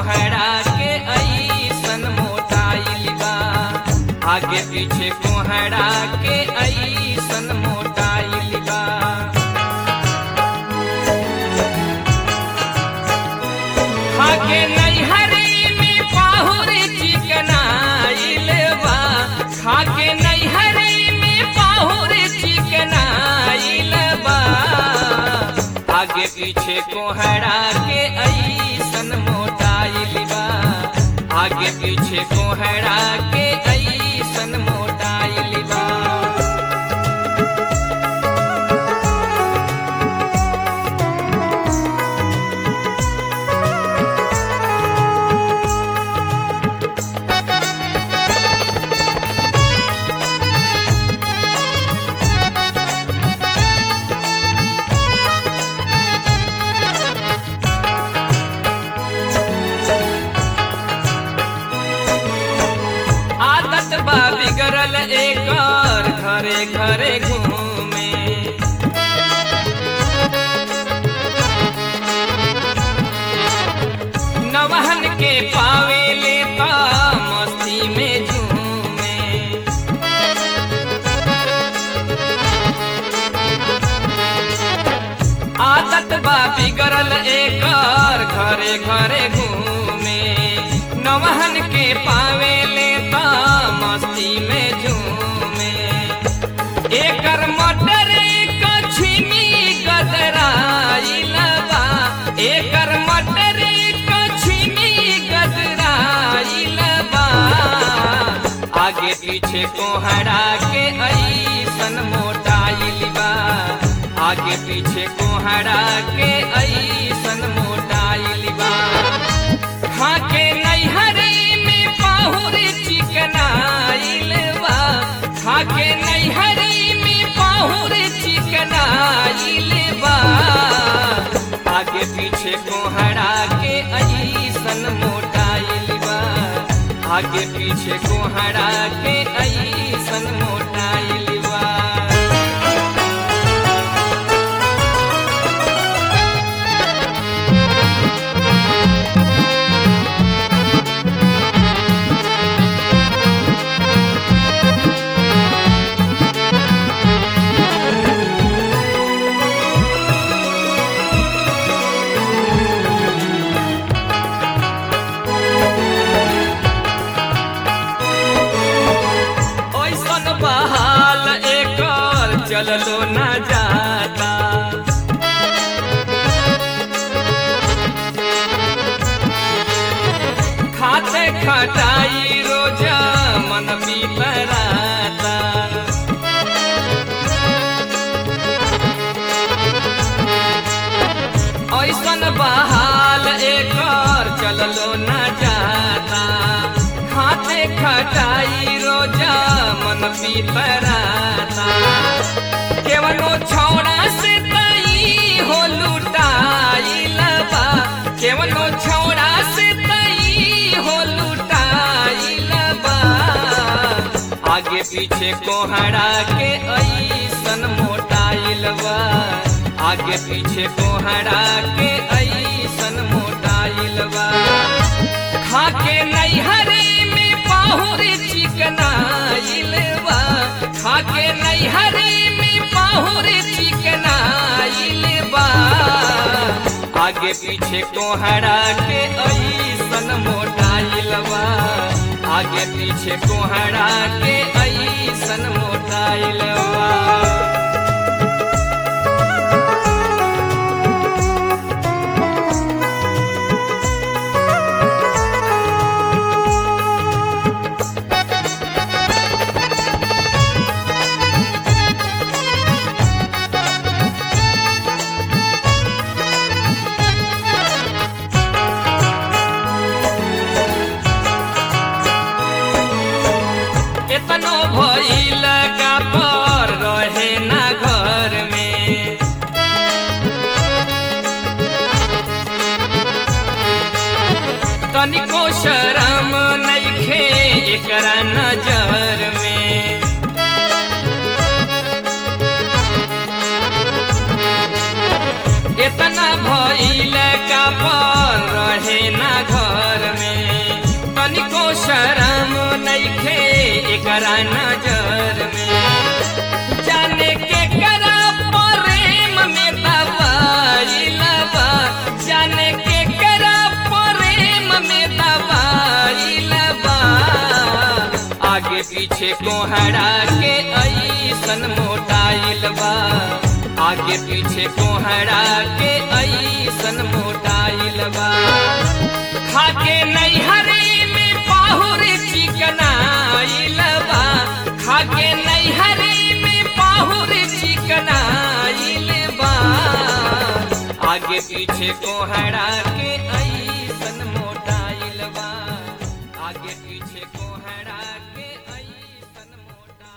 कोहरा के ऐसन मोटाइल बा आगे पीछे कोहरा के ऐसन मोटाइल बा खाके नैहरी में पाहुर चिकनाइल बा खाके नैहरी में पाहुर चिकनाइल बा आगे पीछे कोहरा के ऐसन मोटाइल बा आगे पीछे कोहरा के ऐसन मोटाइल बा आदत बा बिगड़ल एकर घरे घरे घूमे नवहन के पावे लेता मस्ती में झूमे आदत बा बिगड़ल एकर घरे घरे घूमे नवहन के पावे लेता मस्ती में झूमे एकर मटर कछमी गदराइल बा एकर मटर कछमी गदराइल बा आगे पीछे कोहरा के ऐसन मोटाइल बा आगे पीछे कोहरा के ऐसन मोटाइल बा खाके नैहरी में पाहुर चिकनाइल बा खाके नैहरी में पाहुर चिकनाइल बा आगे पीछे कोहरा के ऐसन मोटाइल बा आगे पीछे कोहरा के ऐसन मोटाइल बा ओइसन बहाल एकर चललो न जाता खाते खटाई रोज मन बिपराता ऐसन बहाल एकर चललो न जाता खाते खटाई रोजा मन पीतराता केवनो छौड़ा से तई हो लुटाइल बा केवनो छौड़ा से तई हो लुटाइल बा आगे पीछे कोहरा के ऐसन मोटाइल बा आगे पीछे कोहरा के ऐसन मोटाइल बा खाके नैहरी में पाहुर चिकनाइल बा खाके नैहरी में पाहुर चिकनाइल बा आगे पीछे कोहरा के ऐसन मोटाइल बा आगे पीछे कोहरा के ऐसन मोटाइल बा एतनो भइल का पर रहे ना घर में तनिको शरम नइखे एकरा नजर में इतना भइल का पर रहे ना घर करा नजर में जाने के करा प्रेम में दवाई लबा जाने के करा प्रेम में दवाई लबा आगे पीछे कोहरा के ऐसन मोटाइल बा आगे पीछे कोहरा के ऐसन मोटाइल बा खाके नैहरी में पाहुर चिकनाइल बा खाके नैहरी में पाहुर चिकनाइल बा आगे पीछे कोहरा के